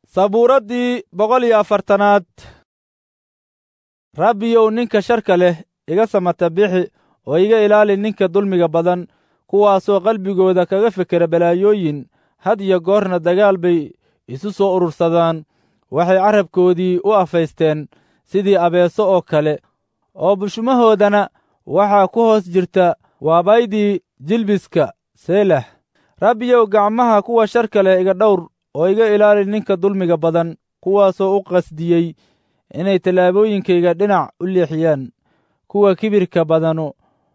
sabuuraddii boqol iyo afartanaad rabbiyow ninka sharka leh iga samata bixi oo iga ilaali ninka dulmiga badan kuwaasoo qalbigooda kaga fekera balaayooyin had iyo goorna dagaal bay isu soo urursadaan waxay carabkoodii u afaysteen sidii abeeso oo kale oo bushumahoodana waxaa ku hoos jirta waabaydii jilbiska seelah rabbiyow gacmaha kuwa sharka leh iga dhowr oo iga ilaali ninka dulmiga badan kuwaasoo u qasdiyey inay tallaabooyinkayga dhinac u leexiyaan kuwa kibirka badanu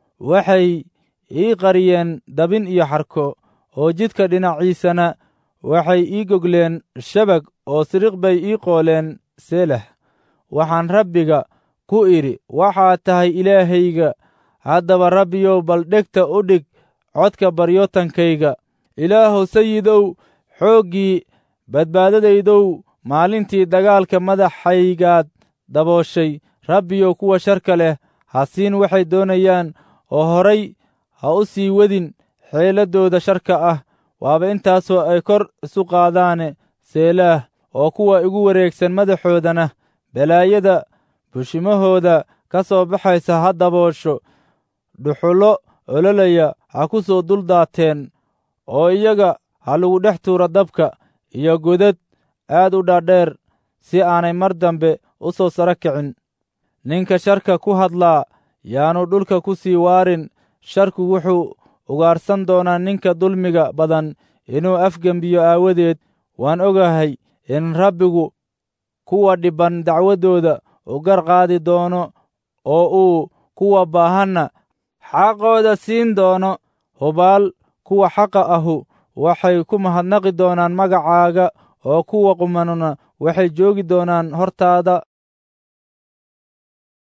waxay ii qariyeen dabin iyo xarko oo jidka dhinaciisana waxay ii gogleen shabag oo siriq bay ii qooleen seelah waxaan rabbiga ku idhi waxaad tahay ilaahayga haddaba rabbiyow bal dhegta u dhig codka baryootankayga ilaahow sayidow xooggii badbaadadaydow maalintii dagaalka madaxaygaad dabooshay rabbiyow kuwa sharka leh ha siin waxay doonayaan oo horay ha u sii wadin xeeladdooda sharka ah waaba intaasoo ay kor isu qaadaane seelaah oo kuwa igu wareegsan madaxoodana balaayada bushimahooda ka soo baxaysa ha daboosho dhuxullo ololaya ha ku soo duldaateen oo iyaga ha lagu dhex tuuro dabka iyo godad aad u dhaadheer si aanay mar dambe u soo saro kicin ninka sharka ku hadlaa yaanu dhulka ku sii waarin sharku wuxuu ugaarsan doonaa ninka dulmiga badan inuu afgembiyo aawadeed waan ogahay in rabbigu kuwa dhibban dacwaddooda u gar qaadi doono oo uu kuwa baahanna xaqooda siin doono hubaal kuwa xaqa ahu waxay ku mahadnaqi doonaan magacaaga oo kuwa qumanuna waxay joogi doonaan hortaada